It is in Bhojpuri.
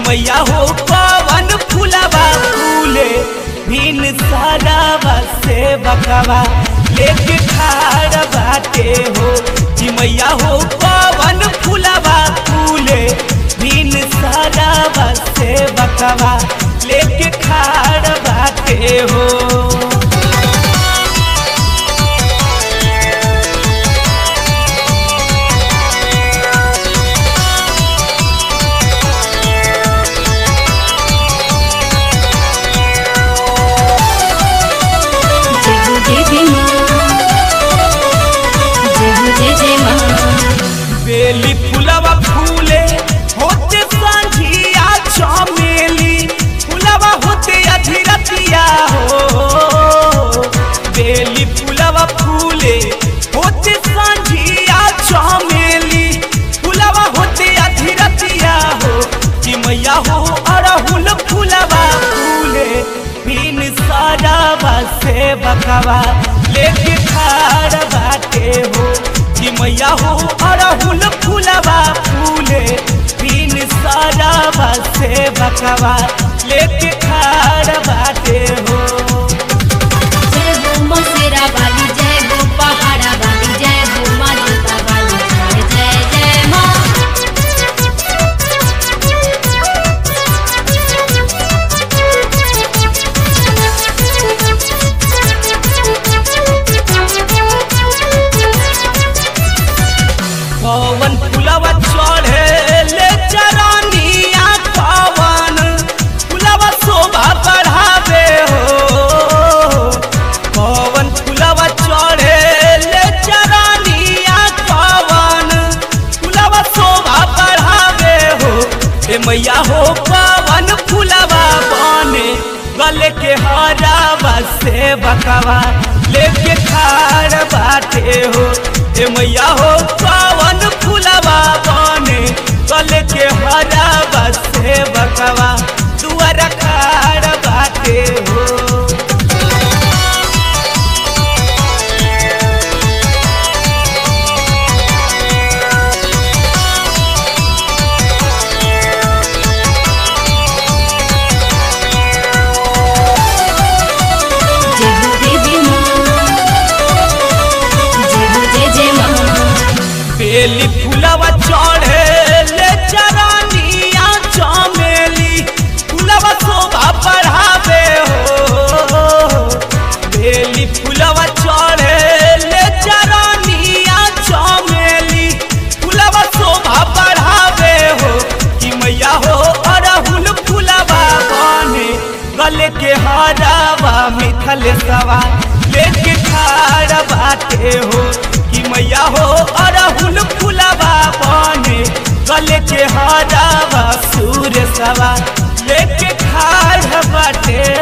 मैया हो पवन फुलवा फूले भिन सारावा से बकवा लेके खाड़ बाटे हो कि मैया हो पवन फुलवा फूले भिन सारावा से बकवा लेके खाड़ बाटे हो जय हो देवी माँ जय हो जय जय माँ बेली फुलवा फूले होते संझिया चमेली फुलवा होते अधीरतिया हो बेली फुलवा फूले होते संझिया चमेली फुलवा होते अधीरतिया हो कि मैया हो अरहुल फुलवा फूले बिन सरावा से बकवा लेके खाड़ बाटे हो कि मैया हो अरहुल फुलवा फूले बिन सरावा से बकवा लेके खाड़ बाटे हो जय हो मसेरा वाली जय हो पहाड़ा वाली जय हो माँ जोता वाली जय जय जय माँ पवन फुलवा चढ़े ले चरानिया पवन फुलवा शोभा बढ़ावे हो पवन फुलवा चढ़े ले चरानिया पवन फुलवा शोभा बढ़ावे हो ए मैया हो पवन फुलवा बने गले के हरावा से बकवा लेके खाड़ बाटे हो ए मैया हो पवन फुलवा बने गले के हरावा से बकवा दुआर खाड़ बाटे हो जय हो देवी माँ जय हो जय जय माँ बेली फुलवा चढ़े ले चरानिया चमेली फुलवा शोभा बढ़ावे हो बेली फुलवा चढ़े ले चरानिया चमेली फुलवा शोभा बढ़ावे हो कि मैया हो अरहुल फुलवा बने गले के हरावा मिथल सवा लेके खाड़ बाटे हो कि मैया हो अरहुल फुलवा बने गले के हरावा सूर सवा लेके खाड़ बाटे